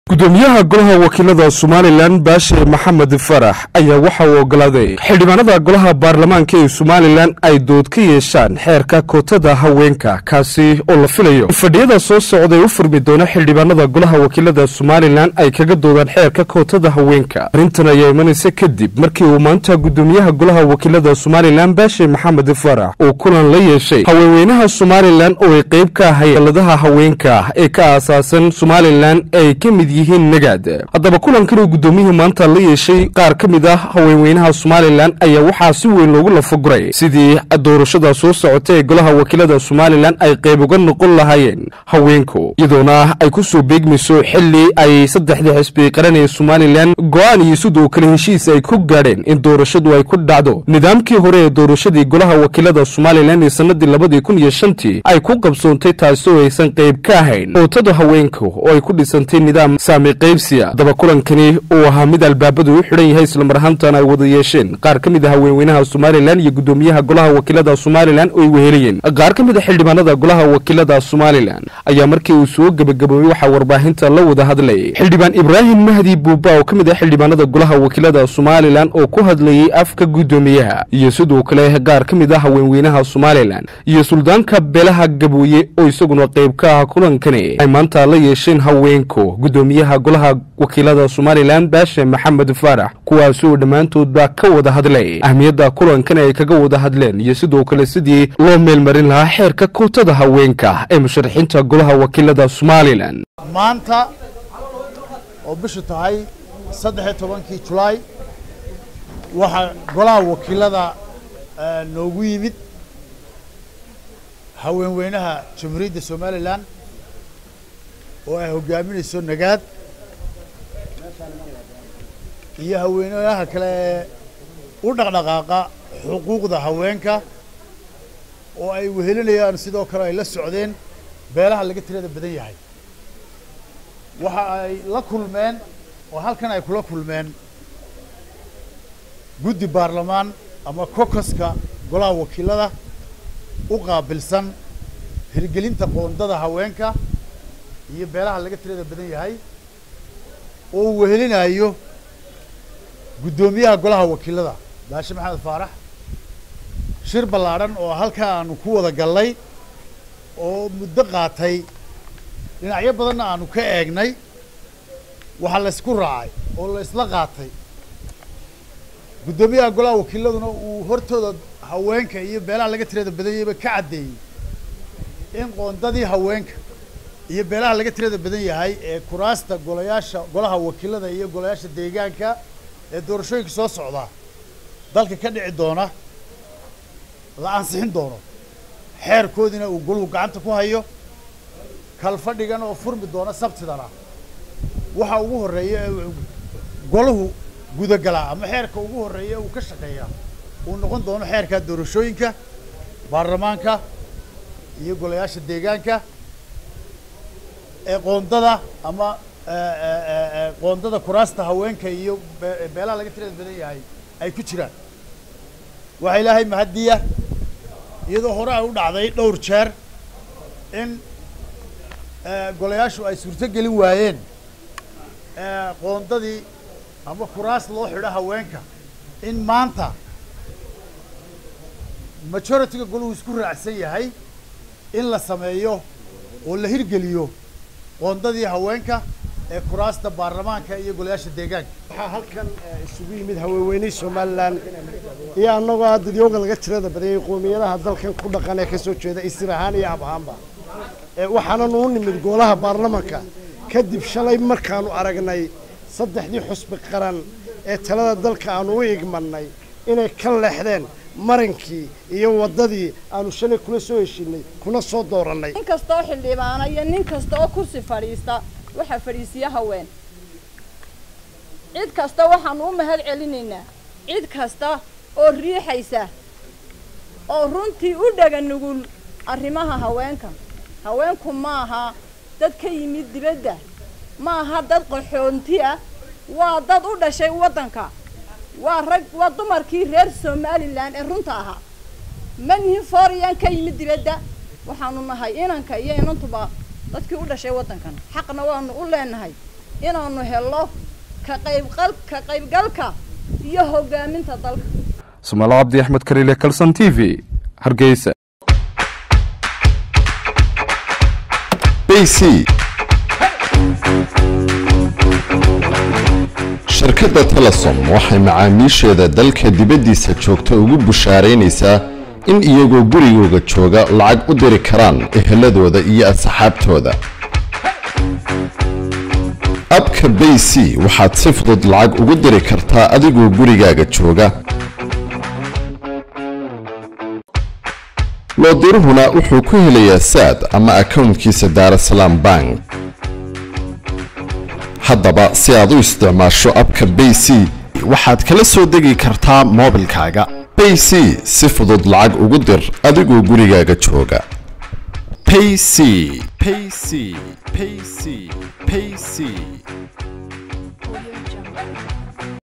gudoomiyaha golaha wakiilada somalilan baashe maxamed farax ayaa waxa uu ogolaaday xildhibaanada golaha baarlamaanka ee somalilan ay dood ka yeeshaan xeerka kootada haweenka kaasi oo la filayo fadhiyada soo socday u furmi doona xildhibaanada golaha wakiilada somalilan ay kaga doodaan xeerka kootada haweenka arrintan ayaa imanaysa kadib markii uu maanta gudoomiyaha golaha wakiilada somalilan baashe maxamed farax uu kulan la yeeshay haweenweynaha somalilan oo ay qeyb ka ahay daladaha haweenka ee ka aasaasan somalilan ay ka mid yihiin nagaad haddaba kulankan uu gudoomiyihii maanta la yeeshay qaar ka mid ah haweenweynaha somalilan ayaa waxaa si weyn loogu lafaguray sidii doorashada soo socota ee golaha wakiilada somalilan ay qayb uga noqon lahaayeen haweenku iyadoona ay ku soo beegmayso xili ay saddexdii xisbi qaran ee somalilan go-aan iyo sidoo kale heshiis ay ku gaadheen in doorashadu ay ku dhacdo nidaamkii hore ee doorashadii golaha wakiilada somalilan ee sanadii labadii kun iyo shantii ay ku qabsoontay taasi oo aysan qayb ka ahayn kootada haweenku oo ay ku dhisantay nidaam saami qaybsiya haddaba kulankani uu ahaa mid albaabadu u xidhan yahay islamar ahaantan ay wada yeesheen qaar ka mid a haweenweynaha somalilan iyo gudoomiyaha golaha wakiilada somalilan oo ay weheliyeen qaar ka mid a xildhibaanada golaha wakiilada somalilan ayaa markii uu soo gebagaboobay waxaa warbaahinta la wada hadlayay xildhibaan ibraahim mahdi buuba oo ka mid ah xildhibaanada golaha wakiilada somalilan oo ku hadlayay afka gudoomiyaha iyo sidoo kale qaar ka mid ah haweenweynaha somalilan iyo suldaanka beelaha gabooye oo isaguna qayb ka ah kulankani ay maanta la yeesheen haweenku gudoomiyaha golaha wakiilada somalilan baashe maxamed faarax kuwaasoo dhammaantoodba ka wada hadlay ahmiyadda kulankan ay kaga wada hadleen iyo sidoo kale sidii loo meelmarin lahaa xeerka kootada haweenka ee musharaxiinta golaha wakiilada somalilan maanta oo bishu tahay saddex iyo tobankii julaay waxaa golaha wakiilada noogu yimid haweenweynaha jamhuuriyadda somalilan oo ay hogaaminayso nagaad iyo haweenweynaha kale ee u dhaqdhaqaaqa xuquuqda haweenka oo ay wehelinayaan sidoo kale ay la socdeen beelaha laga tirada badan yahay waxa ay la kulmeen oo halkan ay kula kulmeen guddi baarlamaan ama kokaska golaha wakiilada u qaabilsan hirgelinta qoondada haweenka iyo beelaha laga tirada badan yahay oo uu wehelinayo guddoomiyaha golaha wakiilada baashe maxamed faarax shir ballaadhan oo halkaa aanu ku wada gallay oo muddo qaatay dhinacyo badanna aanu ka eegnay waxaa laysku raacay oo la isla qaatay guddoomiyaha golaha wakiiladuna uu hortooda haweenka iyo beelaha laga tirada badan yahayba ka caddeeyey in qoondadii haweenka iyo beelaha laga tirada badan yahay ee kuraasta golayaasha golaha wakiilada iyo golayaasha deegaanka ee doorashooyinka soo socdaa dalka ka dhici doona la ansixin doono xeerkoodiina uu goluhu gacanta ku hayo kalfadhigan oo furmi doona sabtidana waxa ugu horreeya ee golahu gudagalaa ama xeerka ugu horreeya uu ka shaqeeyaa uu noqon doono xeerka doorashooyinka baarlamaanka iyo golayaasha deegaanka ee qoondada ama qoondada kuraasta haweenka iyo beelaha laga tirada badan yahay ay ku jiraan waxaa ilaahay mahadiya iyadoo hore ay u dhacday dhowr jeer in golayaashu ay suurto gelin waayeen qoondadii ama kuraas loo xidho haweenka in maanta majority-ga golahu isku raacsan yahay in la sameeyo oo la hirgeliyo qoondadii haweenka ee kuraasta baarlamaanka iyo golayaasha deegaanka waxaa halkan isugu yimid haweenweynihii somalilan iyo annagoo ah dadyooga laga tirada badanyay qoomiyadaha dalkan ku dhaqan ee ka soo jeeda isir ahaan iyo ab ahaanba waxaananu u nimid golaha baarlamanka kadib shalay markaanu aragnay saddexdii xusbi qaran ee talada dalka aanu u igmannay inay ka leexdeen marankii iyo waddadii aanu shalay kula soo heshinay kuna soo doorannay nin kasta oo xildhibaana iyo nin kasta oo kursi fadhiista waxaa fadhiisiya haween cid kasta waxaanu u mahad celinaynaa cid kasta oo riixaysa oo runtii u dhaga nugul arrimaha haweenka haweenku ma aha dad ka yimid dibadda ma aha dad qaxoonti ah waa dad u dhashay waddanka waa rag waa dumarkii reer somalilan ee runta ahaa ma nihin fooriyaan ka yimid dibadda waxaanu nahay inanka iyo inantuba dadkii u dhashay waddankan xaqna waanu u leenahay inaanu helno ka qaybqal ka qaybgalka iyo hoggaaminta dalka sumaalo cabdi axmed kariile kalson t v hargeysa bc shirkadda telesom waxay macaamiisheeda dalka dibaddiisa joogta ugu bushaaraynaysaa in iyagoo gurigooga jooga lacag u diri karaan eheladooda iyo asxaabtooda abka bayc waxaad si fudud lacag ugu diri kartaa adigoo gurigaaga jooga loodiruhuna wuxuu ku helayaa saad ama akownkiisa daarasalaam bank haddaba si aad u isticmaasho abka bayc waxaad kala soo degi kartaa moobilkaaga bayc si fudud lacag ugu dir adigoo gurigaaga jooga payc payc payc payc